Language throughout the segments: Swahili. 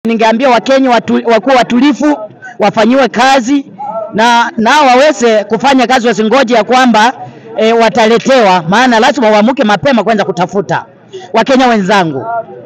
Ningeambia Wakenya watu, wakuwe watulivu, wafanyiwe kazi na nao waweze kufanya kazi, wasingoje ya kwamba e, wataletewa, maana lazima waamuke mapema kwanza kutafuta. Wakenya wenzangu,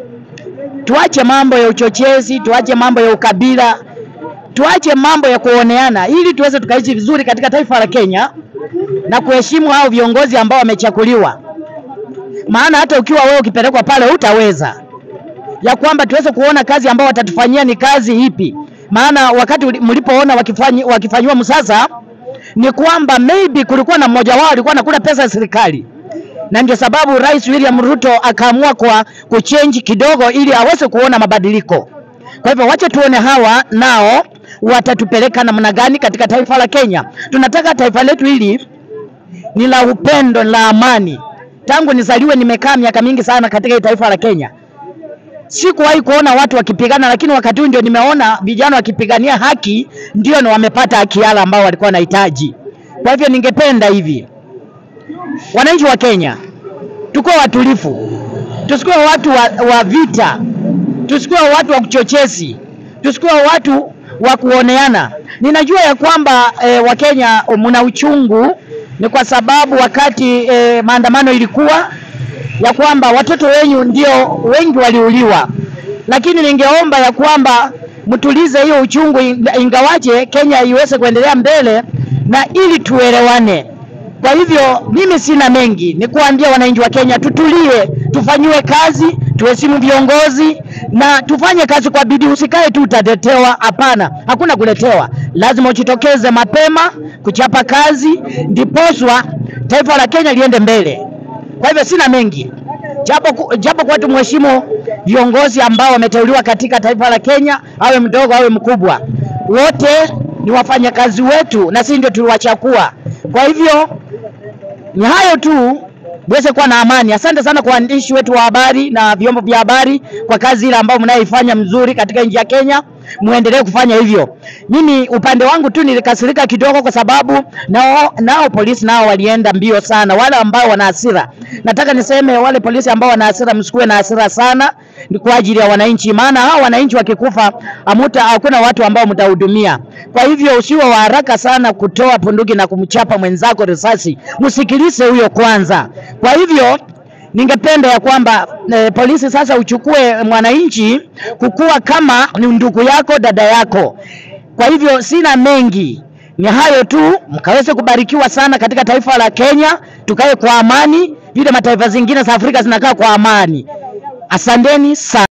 tuache mambo ya uchochezi, tuache mambo ya ukabila, tuache mambo ya kuoneana, ili tuweze tukaishi vizuri katika taifa la Kenya na kuheshimu hao viongozi ambao wamechaguliwa, maana hata ukiwa wewe ukipelekwa pale utaweza ya kwamba tuweze kuona kazi ambao watatufanyia ni kazi ipi. Maana wakati mlipoona wakifanyi, wakifanyiwa msasa ni kwamba maybe kulikuwa na mmoja wao alikuwa anakula pesa ya serikali, na ndio sababu Rais William Ruto akaamua kwa kuchange kidogo ili aweze kuona mabadiliko. Kwa hivyo wache tuone hawa nao watatupeleka namna gani katika taifa la Kenya. Tunataka taifa letu hili ni la upendo, la amani. Tangu nizaliwe nimekaa miaka mingi sana katika hii taifa la Kenya sikuwahi kuona watu wakipigana, lakini wakati huu ndio nimeona vijana wakipigania haki, ndio na wamepata haki yale ambao walikuwa wanahitaji. Kwa hivyo ningependa hivi, wananchi wa Kenya, tukuwe watulivu, tusikuwe watu wa, wa vita, tusikuwe watu wa kuchochezi, tusikuwe watu wa kuoneana. Ninajua ya kwamba e, Wakenya mna uchungu, ni kwa sababu wakati e, maandamano ilikuwa ya kwamba watoto wenyu ndio wengi waliuliwa, lakini ningeomba ya kwamba mtulize hiyo uchungu, ingawaje Kenya iweze kuendelea mbele na ili tuelewane. Kwa hivyo mimi sina mengi, ni kuambia wananchi wa Kenya tutulie, tufanyiwe kazi, tuheshimu viongozi na tufanye kazi kwa bidii. Usikae tu utatetewa. Hapana, hakuna kuletewa, lazima ujitokeze mapema kuchapa kazi, ndiposwa taifa la Kenya liende mbele. Kwa hivyo sina mengi, japo japo kwa tumheshimu viongozi ambao wameteuliwa katika taifa la Kenya, awe mdogo awe mkubwa, wote ni wafanyakazi wetu na sisi ndio tuliwachagua. Kwa hivyo ni hayo tu, muweze kuwa na amani. Asante sana kwa waandishi wetu wa habari na vyombo vya habari kwa kazi ile ambayo mnayoifanya mzuri katika nchi ya Kenya, muendelee kufanya hivyo. Mimi upande wangu tu nilikasirika kidogo, kwa sababu nao, nao polisi nao walienda mbio sana, wale ambao wana hasira. Nataka niseme wale polisi ambao wana hasira, msikuwe na hasira sana, ni kwa ajili ya wananchi, maana hao wananchi wakikufa, amuta hakuna watu ambao mtahudumia. Kwa hivyo usiwe wa haraka sana kutoa punduki na kumchapa mwenzako risasi, msikilize huyo kwanza. Kwa hivyo ningependa ya kwamba e, polisi sasa uchukue mwananchi kukuwa kama ni ndugu yako, dada yako. Kwa hivyo sina mengi, ni hayo tu, mkaweze kubarikiwa sana katika taifa la Kenya, tukae kwa amani vile mataifa zingine za Afrika zinakaa kwa amani. Asanteni sana.